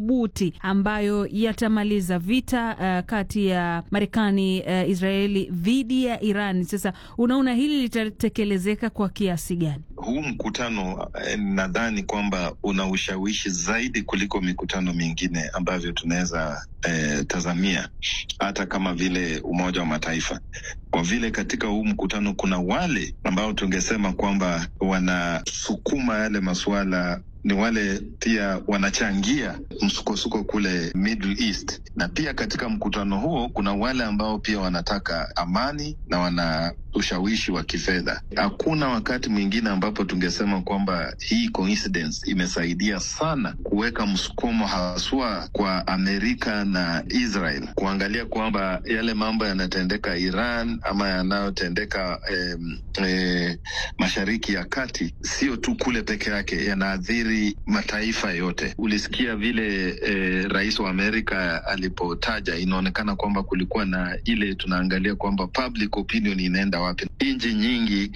madhubuti ambayo yatamaliza vita uh, kati ya Marekani uh, Israeli dhidi ya Iran. Sasa unaona hili litatekelezeka kwa kiasi gani? Huu mkutano eh, nadhani kwamba una ushawishi zaidi kuliko mikutano mingine ambavyo tunaweza eh, tazamia hata kama vile Umoja wa Mataifa, kwa vile katika huu mkutano kuna wale ambao tungesema kwamba wanasukuma yale masuala ni wale pia wanachangia msukosuko kule Middle East, na pia katika mkutano huo kuna wale ambao pia wanataka amani na wana ushawishi wa kifedha. Hakuna wakati mwingine ambapo tungesema kwamba hii coincidence imesaidia sana kuweka msukumo haswa kwa Amerika na Israel kuangalia kwamba yale mambo yanatendeka Iran ama yanayotendeka eh, eh, Mashariki ya Kati sio tu kule peke yake, yanaathiri mataifa yote. Ulisikia vile eh, rais wa Amerika alipotaja, inaonekana kwamba kulikuwa na ile tunaangalia kwamba public opinion inaenda wapi. Nchi nyingi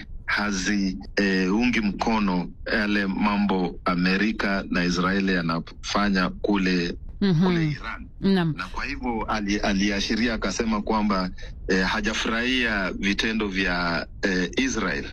haziungi eh, mkono yale mambo Amerika na Israeli yanafanya kule mm -hmm. kule Iran Naam. na kwa hivyo ali, aliashiria akasema kwamba eh, hajafurahia vitendo vya eh, Israel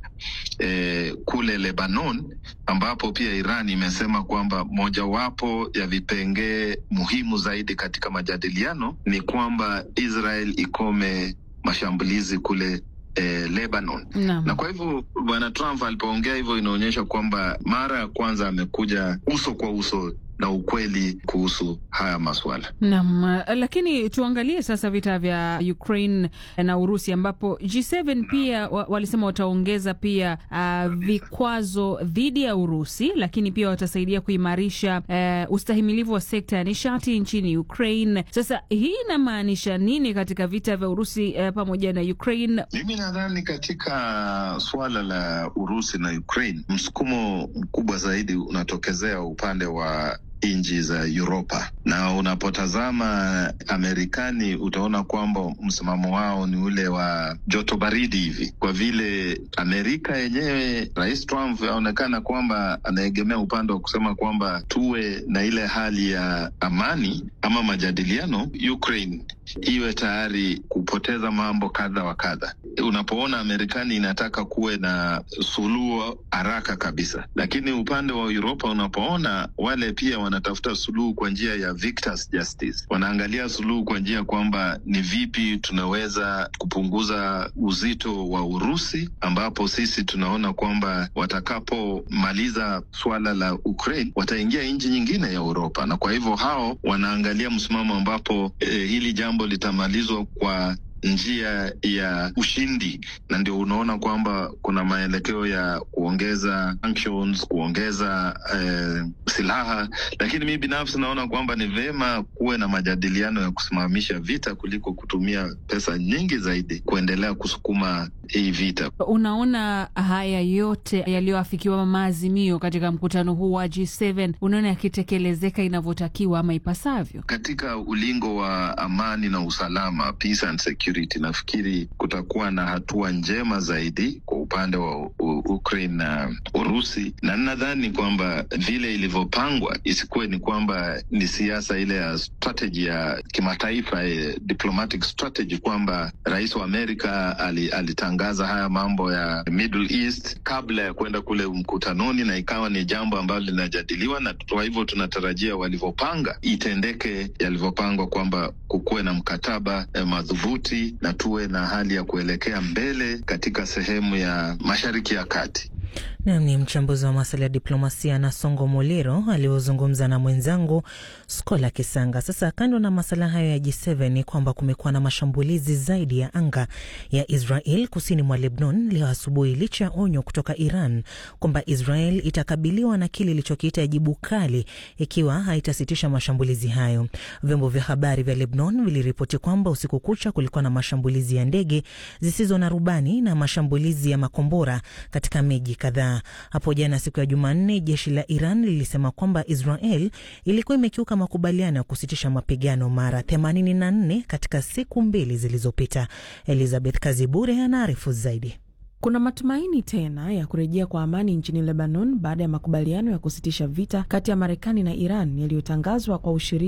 eh, kule Lebanon, ambapo pia Iran imesema kwamba mojawapo ya vipengee muhimu zaidi katika majadiliano ni kwamba Israel ikome mashambulizi kule eh, Lebanon. Naam. Na kwa hivyo bwana Trump alipoongea hivyo, inaonyesha kwamba mara ya kwanza amekuja uso kwa uso na ukweli kuhusu haya maswala. Naam, lakini tuangalie sasa vita vya Ukraine na Urusi ambapo G7 pia wa, walisema wataongeza pia uh, vikwazo dhidi ya Urusi, lakini pia watasaidia kuimarisha uh, ustahimilivu wa sekta ya nishati nchini Ukraine. Sasa hii inamaanisha nini katika vita vya Urusi uh, pamoja na Ukraine? Mimi nadhani katika suala la Urusi na Ukraine, msukumo mkubwa zaidi unatokezea upande wa nchi za Uropa na unapotazama Amerikani utaona kwamba msimamo wao ni ule wa joto baridi hivi, kwa vile Amerika yenyewe, Rais Trump aonekana kwamba anaegemea upande wa kusema kwamba tuwe na ile hali ya amani ama majadiliano, Ukraine iwe tayari kupoteza mambo kadha wa kadha. Unapoona Amerikani inataka kuwe na suluhu haraka kabisa, lakini upande wa Uropa unapoona wale pia wanatafuta suluhu kwa njia ya victors justice, wanaangalia suluhu kwa njia kwamba ni vipi tunaweza kupunguza uzito wa Urusi, ambapo sisi tunaona kwamba watakapomaliza suala la Ukraine wataingia nchi nyingine ya Uropa, na kwa hivyo hao wanaangalia msimamo ambapo eh, hili jambo litamalizwa kwa njia ya ushindi, na ndio unaona kwamba kuna maelekeo ya kuongeza sanctions, kuongeza eh, silaha. Lakini mi binafsi naona kwamba ni vema kuwe na majadiliano ya kusimamisha vita kuliko kutumia pesa nyingi zaidi kuendelea kusukuma hii vita. Unaona haya yote yaliyoafikiwa maazimio katika mkutano huu wa G7 unaona yakitekelezeka inavyotakiwa ama ipasavyo katika ulingo wa amani na usalama, peace and security. Nafikiri kutakuwa na hatua njema zaidi kwa upande wa Ukraine na Urusi, na nadhani kwamba vile ilivyopangwa isikuwe ni kwamba ni siasa ile ya strategy ya kimataifa, eh, diplomatic strategy kwamba rais wa Amerika alitangaza ali haya mambo ya Middle East kabla ya kwenda kule mkutanoni, na ikawa ni jambo ambalo linajadiliwa, na kwa hivyo tunatarajia walivyopanga itendeke yalivyopangwa, kwamba kukuwe na mkataba eh, madhubuti na tuwe na hali ya kuelekea mbele katika sehemu ya Mashariki ya Kati. Nam ni mchambuzi wa masuala ya diplomasia na Songo Moliro aliozungumza na mwenzangu Skola Kisanga. Sasa kando na masuala hayo ya G7 ni kwamba kumekuwa na mashambulizi zaidi ya anga ya Israel kusini mwa Lebanon leo asubuhi, licha ya onyo kutoka Iran kwamba Israel itakabiliwa na kile ilichokiita jibu kali ikiwa haitasitisha mashambulizi hayo. Vyombo vya habari vya Lebanon viliripoti kwamba usiku kucha kulikuwa na mashambulizi ya ndege zisizo na rubani na mashambulizi ya makombora katika miji kadhaa. Hapo jana siku ya Jumanne, jeshi la Iran lilisema kwamba Israel ilikuwa imekiuka makubaliano ya kusitisha mapigano mara 84 katika siku mbili zilizopita. Elizabeth Kazibure anaarifu zaidi. Kuna matumaini tena ya kurejea kwa amani nchini Lebanon baada ya makubaliano ya kusitisha vita kati ya Marekani na Iran yaliyotangazwa kwa ushiriki